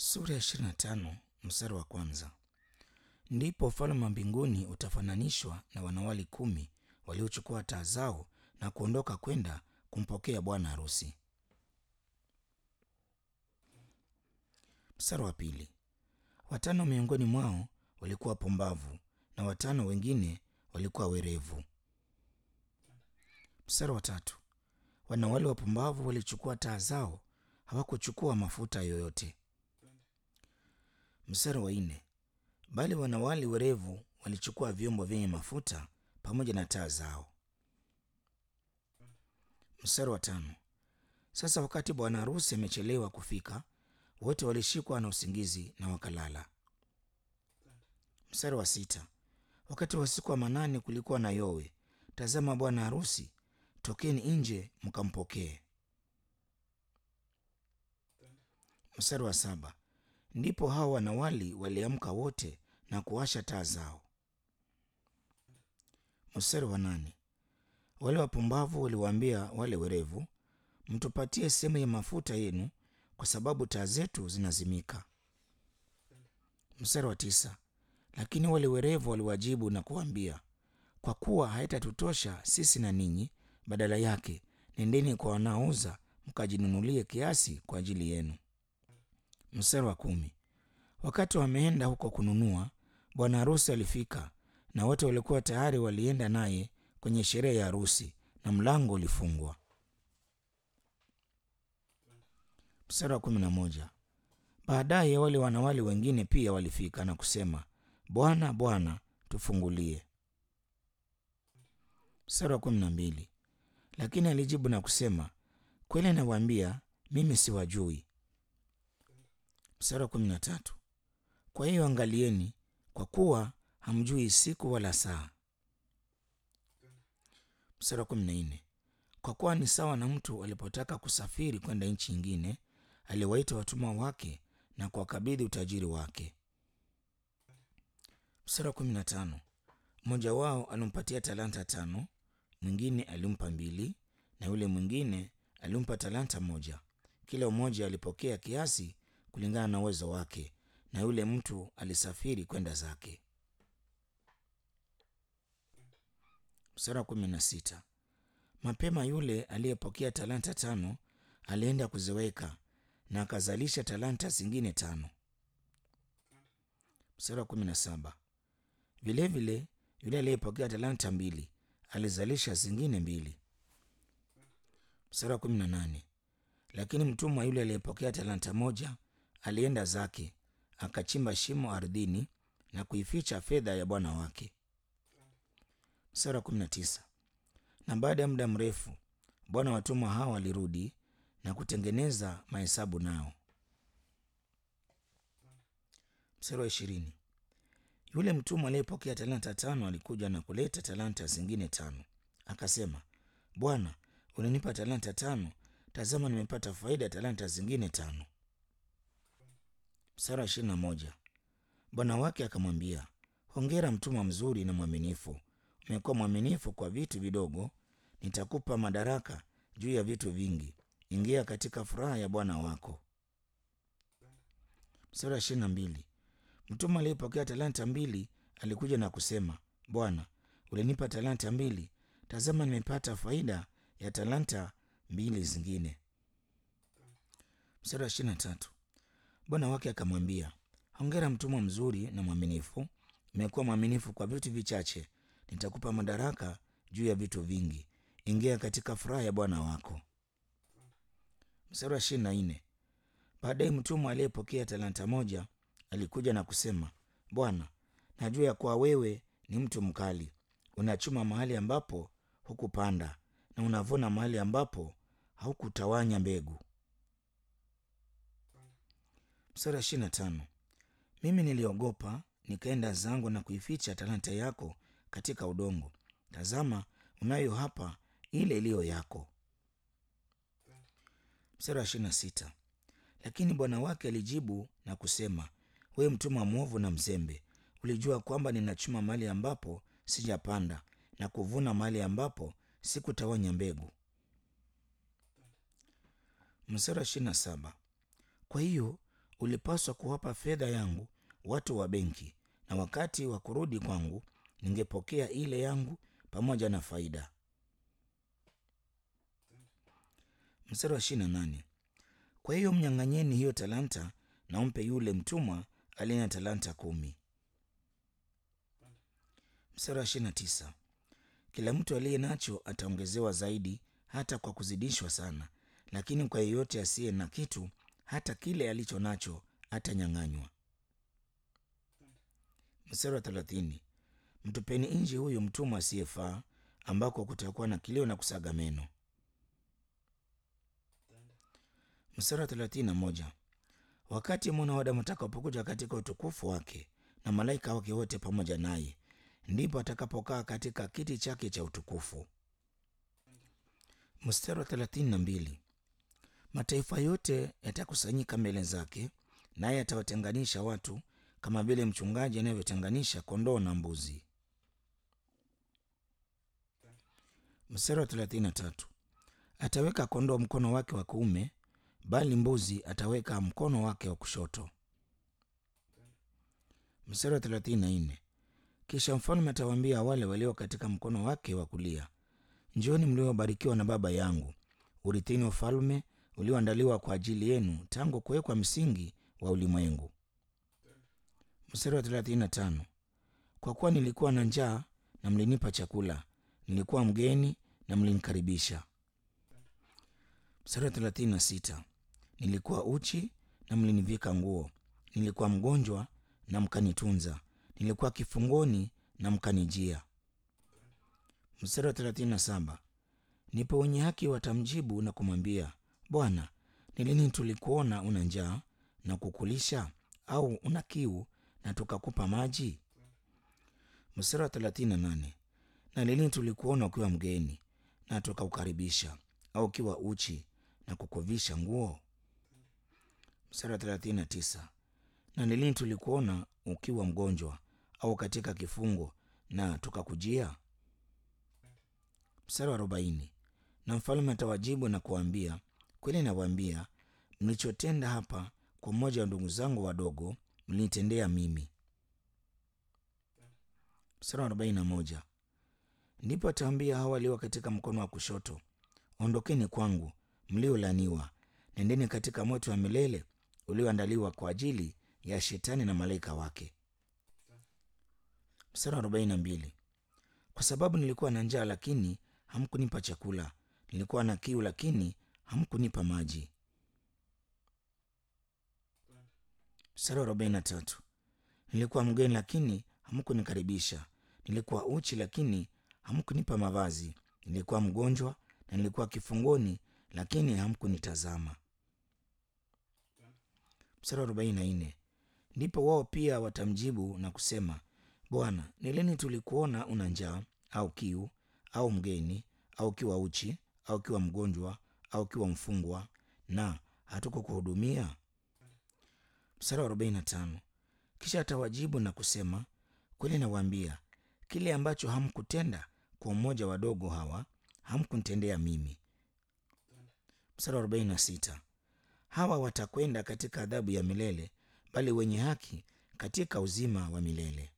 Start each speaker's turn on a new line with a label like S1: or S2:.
S1: Sura ya 25 mstari wa kwanza. Ndipo ufalme wa mbinguni utafananishwa na wanawali kumi waliochukua taa zao na kuondoka kwenda kumpokea bwana harusi. Mstari wa pili. Watano miongoni mwao walikuwa pumbavu na watano wengine walikuwa werevu. Mstari wa tatu. Wanawali wapumbavu walichukua taa zao, hawakuchukua mafuta yoyote. Mstari wa nne. Bali wanawali werevu walichukua vyombo vyenye mafuta pamoja na taa zao. Mstari wa tano. Sasa wakati bwana harusi amechelewa kufika, wote walishikwa na usingizi na wakalala. Mstari wa sita. Wakati wa usiku wa manane kulikuwa na yowe. Tazama, bwana harusi, tokeni nje mkampokee. Mstari wa saba. Ndipo hao wanawali waliamka wote na kuwasha taa zao. Mstari wa nane. Wale wapumbavu waliwaambia wale werevu, mtupatie sehemu ya mafuta yenu, kwa sababu taa zetu zinazimika. Mstari wa tisa. Lakini wale werevu waliwajibu na kuwaambia, kwa kuwa haitatutosha sisi na ninyi, badala yake nendeni kwa wanaouza mkajinunulie kiasi kwa ajili yenu. Mstari wa kumi. Wakati wameenda huko kununua, bwana harusi alifika, na wote walikuwa tayari walienda naye kwenye sherehe ya harusi, na mlango ulifungwa. Mstari wa kumi na moja. Baadaye wale wanawali wengine pia walifika na kusema, Bwana, Bwana, tufungulie. Mstari wa kumi na mbili. Lakini alijibu na kusema, kweli nawaambia, mimi siwajui. Mstari wa kumi na tatu. Kwa hiyo angalieni, kwa kuwa hamjui siku wala saa. Mstari wa kumi na nne. Kwa kuwa ni sawa na mtu alipotaka kusafiri kwenda nchi nyingine, aliwaita watumwa wake na kuwakabidhi utajiri wake. Mstari wa kumi na tano. Mmoja wao alimpatia talanta tano, mwingine alimpa mbili, na yule mwingine alimpa talanta moja. Kila mmoja alipokea kiasi kulingana na uwezo wake, na yule mtu alisafiri kwenda zake. Mstari wa kumi na sita. Mapema yule aliyepokea talanta tano alienda kuziweka na akazalisha talanta zingine tano. Mstari wa kumi na saba. Vilevile yule aliyepokea talanta mbili alizalisha zingine mbili. Mstari wa kumi na nane. Lakini mtumwa yule aliyepokea talanta moja alienda zake akachimba shimo ardhini na kuificha fedha ya bwana wake. Mstari wa kumi na tisa. Na baada ya muda mrefu bwana watumwa hao alirudi na kutengeneza mahesabu nao. Mstari wa ishirini. Yule mtumwa aliyepokea talanta tano alikuja na kuleta talanta zingine tano, akasema, Bwana, ulinipa talanta tano, tazama nimepata faida ya talanta zingine tano. Mstari wa ishirini na moja. Bwana wake akamwambia, hongera mtumwa mzuri na mwaminifu, umekuwa mwaminifu kwa vitu vidogo, nitakupa madaraka juu ya vitu vingi. Ingia katika furaha ya bwana wako. Mstari wa ishirini na mbili. Mtumwa aliyepokea talanta mbili alikuja na kusema, Bwana, ulinipa talanta mbili, tazama nimepata faida ya talanta mbili zingine. Mstari wa ishirini na tatu. Bwana wake akamwambia, hongera mtumwa mzuri na mwaminifu, umekuwa mwaminifu kwa vitu vichache, nitakupa madaraka juu ya vitu vingi. Ingia katika furaha ya bwana wako. Mstari wa ishirini na nne. Baadaye mtumwa aliyepokea talanta moja alikuja na kusema, Bwana, najua ya kuwa wewe ni mtu mkali, unachuma mahali ambapo hukupanda na unavuna mahali ambapo haukutawanya mbegu. Mstari wa ishirini na tano. Mimi niliogopa nikaenda zangu na kuificha talanta yako katika udongo. Tazama, unayo hapa ile iliyo yako. Mstari wa ishirini na sita. Lakini bwana wake alijibu na kusema, wewe mtumwa mwovu na mzembe, ulijua kwamba ninachuma mahali ambapo sijapanda na kuvuna mahali ambapo sikutawanya mbegu. Mstari wa ishirini na saba. Kwa hiyo ulipaswa kuwapa fedha yangu watu wa benki, na wakati wa kurudi kwangu ningepokea ile yangu pamoja na faida. Mstari wa ishirini na nane. Kwa hiyo mnyang'anyeni hiyo talanta na umpe yule mtumwa aliye na talanta kumi. Mstari wa ishirini na tisa. Kila mtu aliye nacho ataongezewa zaidi, hata kwa kuzidishwa sana, lakini kwa yeyote asiye na kitu, hata kile alicho nacho atanyang'anywa. Mstari wa thelathini. Mtupeni nje huyo mtumwa asiyefaa, ambako kutakuwa na kilio na kusaga meno. Mstari wa thelathini na moja. Wakati mwana wa Adamu atakapokuja katika utukufu wake na malaika wake wote pamoja naye, ndipo atakapokaa katika kiti chake cha utukufu. Mstari wa thelathini na mbili. Mataifa yote yatakusanyika mbele zake, naye atawatenganisha watu kama vile mchungaji anavyotenganisha kondoo na mbuzi. Mstari wa thelathini na tatu. Ataweka kondoo mkono wake wa kuume, bali mbuzi ataweka mkono wake wa kushoto. Mstari wa thelathini na nne. Kisha mfalme atawaambia wale walio katika mkono wake wa kulia, Njooni mliobarikiwa na Baba yangu, urithini ufalme ulioandaliwa kwa ajili yenu tangu kuwekwa msingi wa ulimwengu. Mstari wa 35. Kwa kuwa nilikuwa na njaa na mlinipa chakula, nilikuwa mgeni na mlinikaribisha. Mstari wa 36. Nilikuwa uchi na mlinivika nguo, nilikuwa mgonjwa na mkanitunza, nilikuwa kifungoni na mkanijia. Mstari wa 37. Ndipo wenye haki watamjibu na kumwambia, Bwana, ni lini tulikuona una njaa na kukulisha, au una kiu na tukakupa maji? Mstari wa 38. Na lini tulikuona ukiwa mgeni na tukaukaribisha, au ukiwa uchi na kukuvisha nguo? Mstari wa 39. Na lini tulikuona ukiwa mgonjwa au katika kifungo na tukakujia? Mstari wa arobaini. Na mfalme atawajibu na kuwaambia, kweli nawaambia, mlichotenda hapa kwa mmoja wa ndugu zangu wadogo, mlinitendea mimi. Mstari wa arobaini na moja. Ndipo ataambia hao walio katika mkono wa kushoto, ondokeni kwangu, mliolaniwa, nendeni katika moto wa milele ulioandaliwa kwa ajili ya Shetani na malaika wake. Mstari wa arobaini na mbili. Kwa sababu nilikuwa na njaa lakini hamkunipa chakula, nilikuwa na kiu lakini hamkunipa maji. Mstari wa arobaini na tatu. Nilikuwa mgeni lakini hamkunikaribisha, nilikuwa uchi lakini hamkunipa mavazi, nilikuwa mgonjwa na nilikuwa kifungoni lakini hamkunitazama. Mstari wa arobaini na nne. Ndipo wao pia watamjibu na kusema, Bwana, ni lini tulikuona una njaa au kiu au mgeni au kiwa uchi au kiwa mgonjwa au kiwa mfungwa, na hatukukuhudumia? Mstari wa arobaini na tano. Kisha atawajibu na kusema, kweli nawaambia, kile ambacho hamkutenda kwa mmoja wadogo hawa, hamkunitendea mimi. Mstari wa arobaini na sita. Hawa watakwenda katika adhabu ya milele, bali wenye haki katika uzima wa milele.